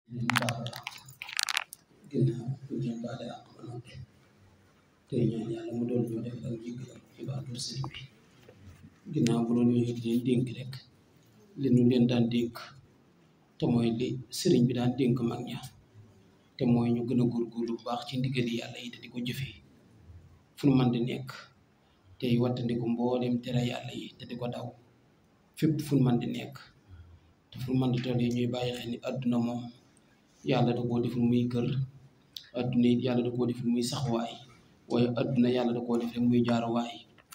leen baal àq ginnaaw bu ñu leen baale àq ba noppi tey ñaan yàlla mu doon ñoo def ak jéggal ci baatul sëriñ bi ginnaaw bu doon ñëwee di leen dénk rek li nu leen daan dénk te mooy li sëriñ bi daan dénk mag ña te mooy ñu gën a góorgóorlu bu baax ci ndigali yàlla yi te di ko jëfee fu nu man di nekk tey wattandiku mboolem tere yàlla yi te di ko daw fépp fu nu man di nekk te fu nu man di toll yi ñuy bàyyi xel ni àdduna moom yàlla da koo deful muy kër àdduna it yàlla da koo deful muy saxuwaay waaye àdduna yàlla da koo def rek muy jaaruwaay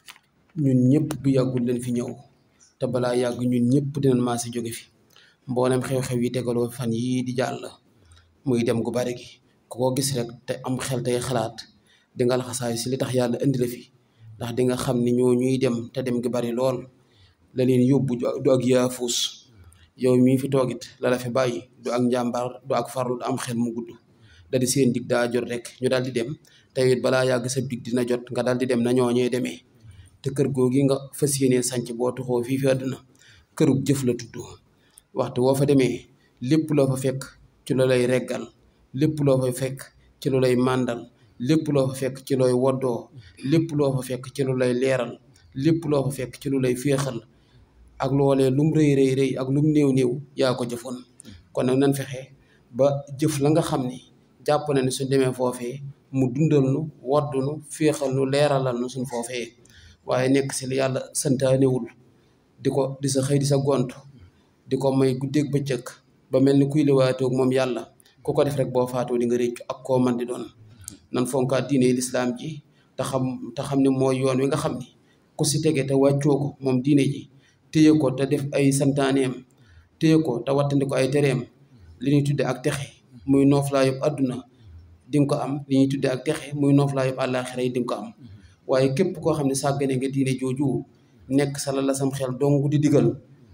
ñun ñëpp bu yàggul leen fi ñëw te balaa yàgg ñun ñëpp dinañ maa si jóge fi mboolem xew-xew yi tegaloo fan yii di jàll muy dem gu bari gi ku ko gis rek te am xel tey xalaat di nga laxasaayu si li tax yàlla indi la fi ndax di nga xam ni ñoo ñuy dem te dem gi bari lool la leen yóbbu du ak yaafuus yow mii fi toogit la la fi bàyyi du ak njàmbaar du ak farlu du am xel mu gudd da di seen dig daa jot rek ñu daal di dem te it balaa yàgg sa dig dina jot nga daal di dem na ñooñee demee te kër googi nga fas yéenee sanc boo tuxoo fii fi àdduna kërug jëf la tudd waxtu woo fa demee lépp loo fa fekk ci lu lay reggal lépp loo fa fekk ci lu lay màndal lépp loo fa fekk ci looy woddoo lépp loo fa fekk ci lu lay leeral lépp loo fa fekk ci lu lay féexal ak loolee lum rëy rëy rëy ak lum néew néew yaa ko jëfoon kon nag nan fexe ba jëf la nga xam ni jàpp na ne suñ demee foofee mu dundal nu waddu nu féexal nu leeralal nu suñ foofee waaye nekk si li yàlla santaanewul di ko di sa xëy di sa gont di ko may guddeeg bëccëg ba mel ni kuy liwaatoog moom yàlla ku ko def rek boo faatoo di nga réccu ak koo man di doon nan fonkaat diine lislaam ji te xam te xam ne mooy yoon wi nga xam ni ku si tege te wàccoo ko moom diine ji téye ko te def ay santaaneem téye ko te wattandi ko ay tereem li ñuy tudde ak texe muy nooflaa yëpp àdduna di nga ko am li ñuy tudde ak texe muy nooflaa yëpp àllaaxira yi di nga ko am waaye képp koo xam ne sàggane nga diine jooju nekk sa la la sam xel dong di digal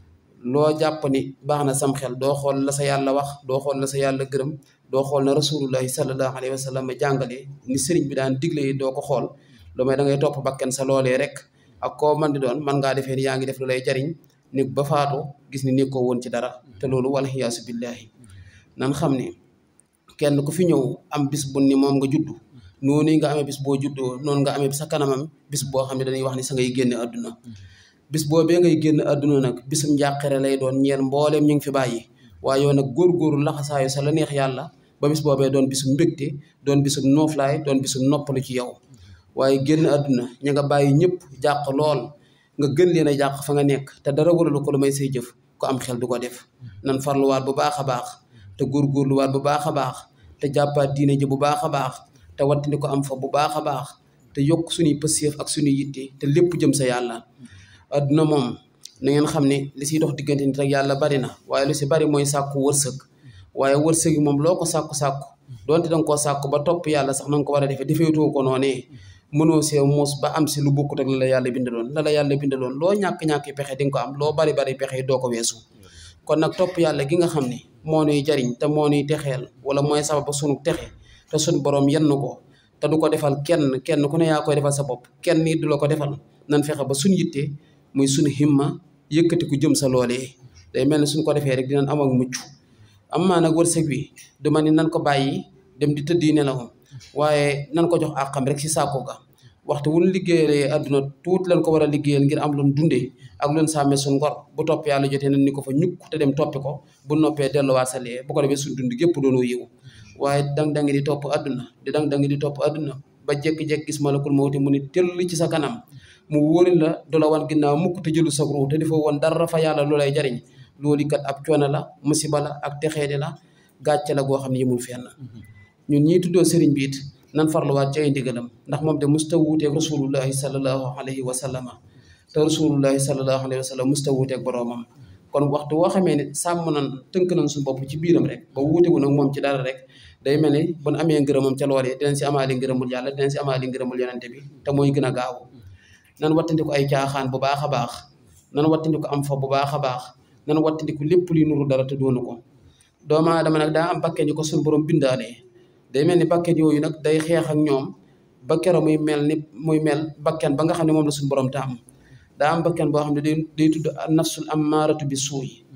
loo jàpp ni baax na sam xel doo xool la sa yàlla wax doo xool la sa yàlla gërëm doo xool na rasulullahi sallallahu alayhi wa sallam jàngale ni sëriñ bi daan digle yi doo ko xool lu may da ngay topp bakken sa loolee rek ak koo man di doon man ngaa defee ni yaa ngi def lu lay jariñ ni ba faatu gis ni nekkoo woon ci dara te loolu wala xiyaasu billahi nan xam ne kenn ku fi ñëw am bis bu ni moom nga juddu noonu nga amee bis boo juddoo noonu nga amee sa kanamam bis boo xam ne dañuy wax ni sa ngay génne àdduna bis boobee ngay génn àdduna nag bisum njàqare lay doon ñeen mbooleem ñu ngi fi bàyyi waaye yow nag góor-góorlu laxasaayu sa la neex yàlla ba bis boobee doon bisum mbégte doon bisum nooflaay doon bisum noppalu ci yow waaye génn àdduna ña nga bàyyi ñëpp jàq lool nga gën leen a jàq fa nga nekk te dara waralu ko lu may say jëf ko am xel du ko def nan farluwaat bu baax a baax te góor-góorluwaat bu baax a baax te jàppaat diine ji bu baax a baax te wattandi ko am fa bu baax a baax te yokk suñuy pësséef ak suñuy yitte te lépp jëm sa yàlla adduna moom na ngeen xam ne li siy dox diggante nit ak yàlla bari na waaye lu si bari mooy sàkku wërsëg waaye wërsëg yi moom loo ko sàkku-sàkku donte danga koo sàkku ba topp yàlla sax na nga ko war a defee defeetoo ko noonee mënoo see muus ba am si lu bokkut ak la la yàlla bindaloon la la yàlla bindaloon loo ñàkk-ñàkk pexe di nga ko am loo bari bari pexe doo ko weesu kon nag topp yàlla gi nga xam ne moo nuy jariñ te moo nuy texeel wala mooy sabab ba sunu texe te sunu borom yenn ko te du ko defal kenn kenn ku ne yaa koy defal sa bopp kenn nit du la ko defal nan fexe ba suñ yitte muy suñu himma yëkkati ku jëm sa loolee day mel ne suñ ko defee rek dinañ am ak mucc am maa nag wërsëg wi du ma ni nan ko bàyyi dem di tëddi nelawam waaye nan ko jox àqam rek si saako ga waxtu wun liggéeyalee àdduna tuuti lan ko war a liggéeyal ngir am loon dundee ak loon sàmmee suñ ngor bu topp yàlla jotee nan ni ko fa ñukk te dem toppi ko bu noppee delluwaat sa lee bu ko defee suñ dund gépp doonoo yiw waaye dang dangi di topp àdduna di dang dangi di topp àdduna ba jekki-jekki gis malakul mawti mu ni tëll ci sa kanam mu wóori la du la wan ginnaaw mukk te jëlu sa ruu te dafa woon dara fa yàlla lu lay jariñ loolu kat ab coono la musiba la ak texeede la gàcce la goo xam ne yëmul fenn ñun ñii tuddoo sëriñ bi it nan farluwaat ci ay ndigalam ndax moom de musta wuuteeg rasulullahi sallallahu alayhi wa sallama te rasulullahi sallallahu alayhi wa sallam musta wuuteeg boroomam kon waxtu woo xamee ne sàmm nan tënk nañ suñu bopp ci biiram rek ba wuutewu nag moom ci dara rek day mel ni bu nu amee ngërëmam ca loolee dinañ si amaali ngërëmul yàlla dinañ si amaali ngërëmul yonente bi te mooy gën a gaaw nan wattandiku ay caaxaan bu baax a baax nan wattandiku am fa bu baax a baax nan wattandiku lépp luy nuru dara te doonu ko doomu aadama nag daa am bakken yu ko suñu borom bindaalee day mel ni bakken yooyu nag day xeex ak ñoom ba kero muy mel ni muy mel bakken ba nga xam ne moom la suñu borom taam daa am bakken boo xam ne day day tudd nafsul ammaaratu bi suuy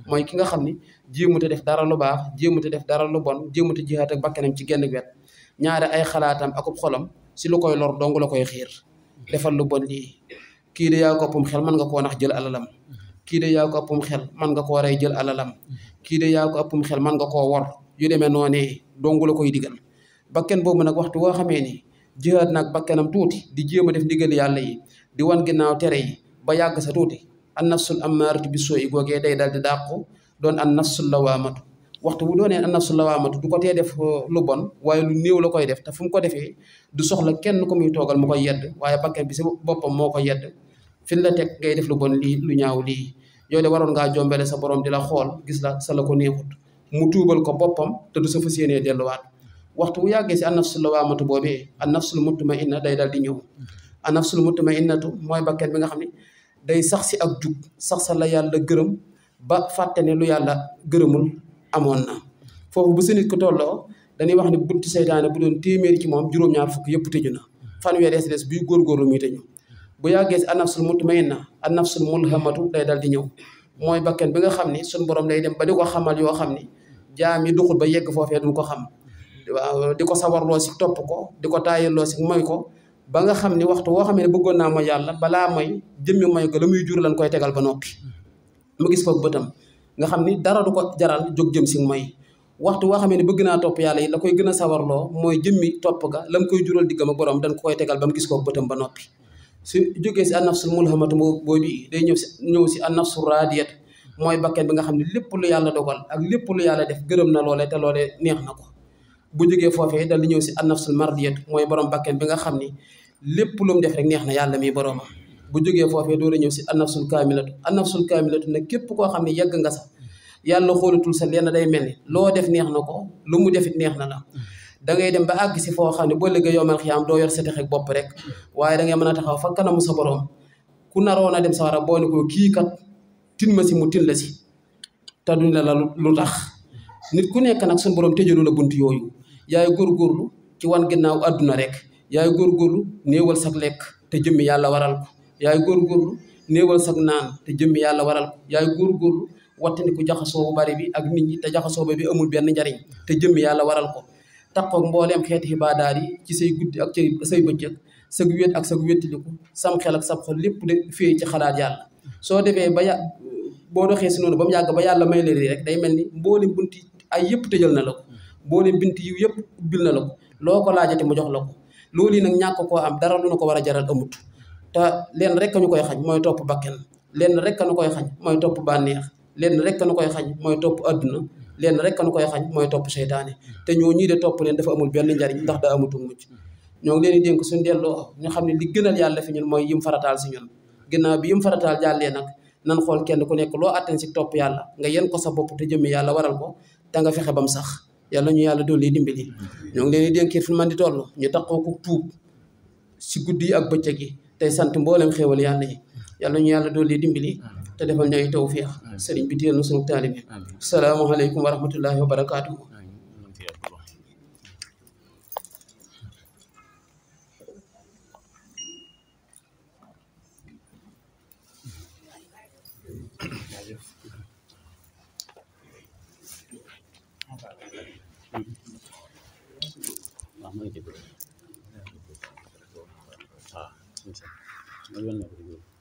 mooy ki nga xam ni jéemute def dara lu baax jéemute def dara lu bon jéemute jihaat ak bakkanam ci genn wet ñaare ay xalaatam akub xolam si lu koy lor dong la koy xiir defal lu bon lii kii de yaa ko ëppum xel mën nga koo nax jël alalam kii de yaa ko ëppum xel mën nga koo rey jël alalam kii de yaa ko ëppum xel mën nga koo wor yu demee noonee dong la koy digal bakken boobu nag waxtu woo xamee ni jihaat nag bakkanam tuuti di jéem a def ndigal yàlla yi di wan ginnaaw tere yi ba yàgg sa tuuti an nafsul ammaaratu bi soo i googee day dal di dàqu doon an nafsul lawaamatu waxtu bu doonee an nafsul lawaamatu du ko tee def lu bon waaye lu néew la koy def te fu mu ko defee du soxla kenn ku muy toogal mu koy yedd waaye bakkan bi si boppam moo ko yedd fi la teg ngay def lu bon lii lu ñaaw lii yow de waroon ngaa jombele sa borom di la xool gis la sa la ko neexut mu tuubal ko boppam te du sa fas yéenee delluwaat waxtu bu yàggee si an nafsul lawaamatu boobee an nafsul mutmainna day dal di ñëw an nafsul mutmainnatu mooy bakkan bi nga xam ne day sax si ak jub sax sa la yàlla gërëm ba fàtte ne lu yàlla gërëmul amoon na foofu bu si nit ko tolloo dañuy wax ne buntu seytaane bu doon téeméeri ci moom juróom-ñaar fukk yëpp tëju na fanweer des des buy góorgóorlu muy tëju bu yàggee si an nafsul mutmainna an nafsul mulhamatu day dal di ñëw mooy bakkan bi nga xam ni suñ borom day dem ba di ko xamal yoo xam ni jaam yi duxul ba yegg foofee duñ ko xam waaw di ko sawarloo si topp ko di ko taayaloo si moy ko ba nga xam ni waxtu woo xam ne bëggoon naa mooy yàlla balaa mooy jëmmi mooy ko la muy jur lan koy tegal ba noppi mu gis ko bëtam nga xam ni dara du ko jaral jóg jëm si mooy waxtu woo xam ne bëgg naa topp yàlla yi la koy gën a sawarloo mooy jëmmi topp ga la mu koy jural diggam ak borom dañ ko koy tegal ba mu gis ko bëtam ba noppi su jógee si an nafsul mulhamatu boobu day ñëw si ñëw si an nafsul raadiyat mooy bakken bi nga xam ne lépp lu yàlla dogal ak lépp lu yàlla def gërëm na loole te loole neex na ko bu jógee foofee dal di ñëw si an nafsul mardiyat mooy borom bakken bi nga xam ni lépp lu mu def rek neex na yàlla mi boromam bu jógee foofee doo ñëw si an nafsul kaamilatu an nafsul kaamilatu nag képp koo xam ne yegg nga sax yàlla xoolatul sa lenn day mel ni loo def neex na ko lu mu defit neex na la da ngay dem ba àgg si foo xam ne boo liggéey yomal xiyaam doo yor sa texeeg bopp rek waaye da ngay mën a taxaw fa kanamu sa borom ku naroon a dem sawara boo ne ko kii kat tin ma si mu tin la si te duñ la la lu tax nit ku nekk nag suñu borom tëjalu la bunt yooyu yaay góorgóorlu ci wan ginnaaw àdduna rek yaay góorgóorlu néewal sag lekk te jëmmi yàlla waral ko yaay góorgóorlu néewal sag naan te jëmmi yàlla waral ko yaay góorgóorlu wattandiku jaxasoo bu bari bi ak nit ñi te jaxasoo ba bi amul benn njariñ te jëmmi yàlla waral ko takkoog mbooleem xeeti xibaadaar yi ci say guddi ak ci say bëccëg sag wét ak sag wéttiliku sam xel ak sab xol lépp de fee ci xalaat yàlla soo defee ba yà boo doxee si noonu ba mu yàgg ba yàlla may leen rek day mel ni mboolem bunti ay yëpp tëjal na la ko mboolem binti yu yëpp ubbil na la ko loo ko laajate mu jox la ko loolu yi nag ñàkk koo am dara lu na ko war a jaral amut te leen rek ñu koy xañ mooy topp bakken leen rek nu koy xañ mooy topp bànneex leen rek nu koy xañ mooy topp adduna leen rek nu koy xañ mooy topp seytaane te ñoo ñii de topp leen dafa amul benn njariñ ndax daa amutul mucc ñoo ngi leen di dénk suñu delloo ñu xam ne li gënal yàlla fi ñun mooy yim farataal si ñun ginnaaw bi yim farataal jàllee nag nan xool kenn ku nekk loo atten si topp yàlla nga yen ko sa bopp te jëmmi yàlla waral ko te nga fexe ba mu sax yàlla ñu yàlla dolli dimbali ñoo ngi leen di dénkee fi man di toll ñu taxoo ko tuub si guddi yi ak bëccëg yi tey sant mboolem xéewal yàlla yi yàlla ñu yàlla dolli dimbali te defal ñu ay tawfiix sëriñ bi téel na sunu taalibe salaamaaleykum wa rahmatullahi wa barakaatuhu Ah,